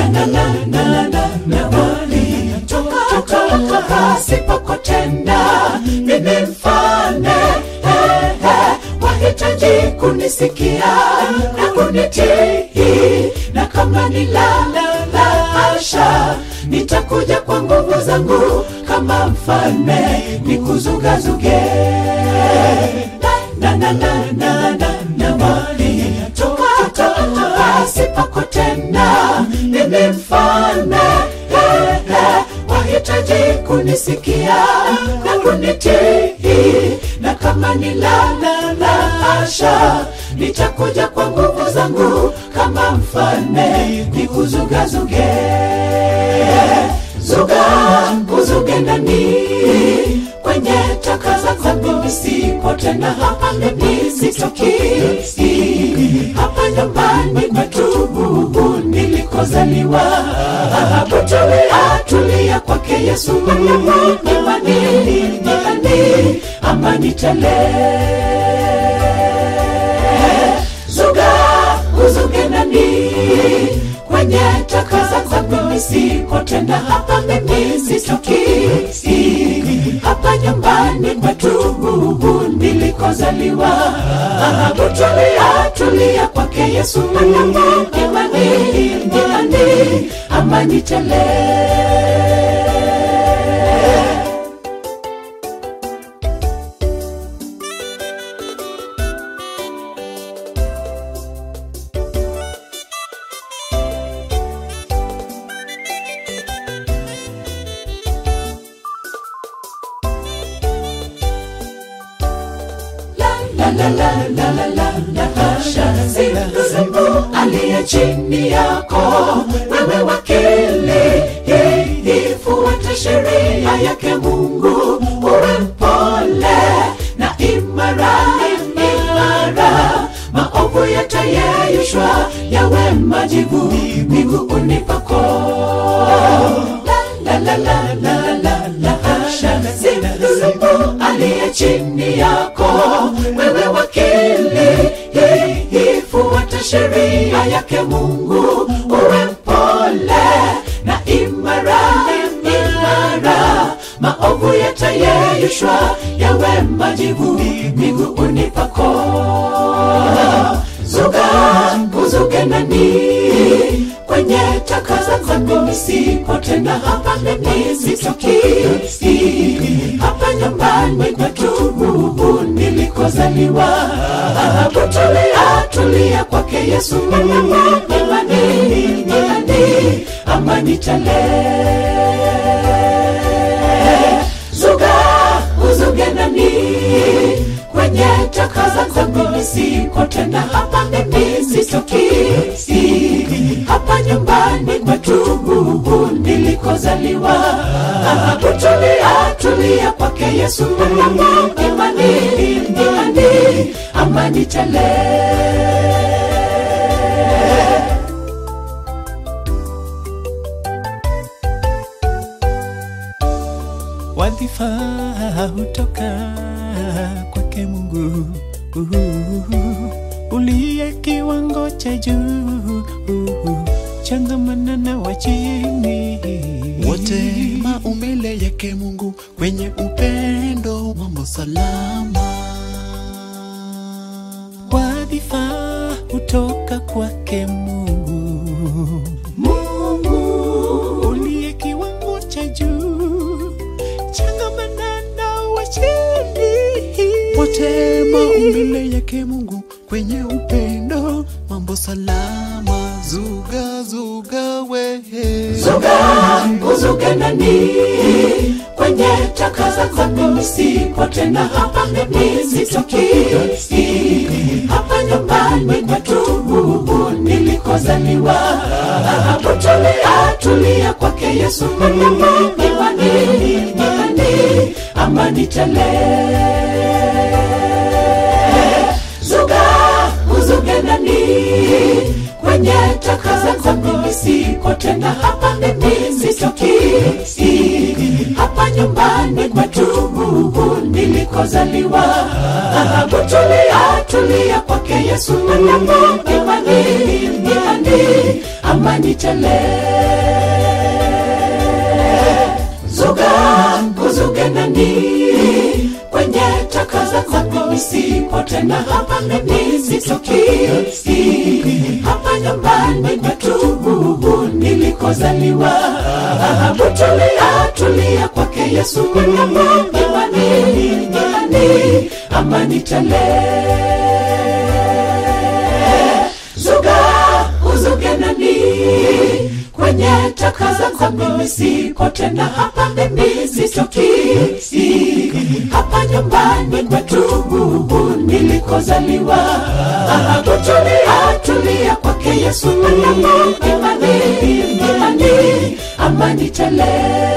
na na na na na na wali toka toka pasipokotenda mimi mfalme eh, eh, wahitaji kunisikia na kunitii na kama ni la la la asha nitakuja kwa nguvu zangu kama mfalme nikuzugazuge na na na na na na mali toka toka pasipokotenda mimi mfalme eh, eh, wahitaji kunisikia na kunitii na kama ni la la la asha nitakuja kwa nguvu zangu kama mfalme nikuzugazuge zuga uzuge ndani kwenye taka za dhambi sipo tena hapa mimi sitoki hapa nyumbani kwetu nilikozaliwa hapo tulia tulia kwake yesu imani imani amani tele zuga uzuge ndani kwenye taka za dhambi siko tena hapa mimi sitoki hapa nyumbani kwetu nilikozaliwa hapo tulia tulia kwake yesu imani imani amani tele la la la la la la la hasha siku aliye chini yako wewe wakili ifuate sheria yake mungu uwe mpole na imara imara maovu yatayeyushwa yawe majivu miguuni pako la la la la la la hasha siku aliye chini yako wewe wakili ifuate sheria yake mungu uwe mpole na imara imara maovu yatayeyushwa yawe majivu miguuni pako zuga uzuge ndani kwenye taka za dhambi sipo tena hapa mimi sitoki hapa nyumbani kwetu nilikozaliwa hapo tulia tulia kwake yesu imani imani amani tele zuga uzuge ndani kwenye taka za dhambi siko tena hapa mimi sitoki hapa nyumbani kwetu nilikozaliwa hapo tulia tulia kwake yesu imani imani amani tele wadhifa hutoka kwake Mungu uliye kiwango cha juu, changamana na wa chini wote maumbile yake Mungu kwenye upendo, mambo salama. wadhifa hutoka kwake Mungu, mungu uliye kiwango cha juu, changamana na wa chini Wote maumbile yake Mungu kwenye upendo, mambo salama. Zuga zuga wehe, zuga uzuge ndani kwenye taka za dhambi sipo tena hapa mimi sitoki hapa nyumbani kwetu nilikozaliwa hapo tulia tulia kwake yesu imani imani amani tele zuga uzuge ndani kwenye taka za dhambi siko tena hapa mimi sitoki hapa nyumbani kwetu nilikozaliwa hapo tulia tulia kwake yesu imani imani ama amani tele zuga kuzuge nani kwenye taka za dhambi sipo tena hapa mimi sitoki hapa nyumbani kwetu nilikozaliwa Ahabu tulia tulia kwake yesu Mungu imani imani amani tele zuga uzuge nani kwenye taka za dhambi siko tena hapa mimi sitoki hapa nyumbani kwetu nilikozaliwa Ahabu tulia tulia kwake yesu Mungu imani imani amani tele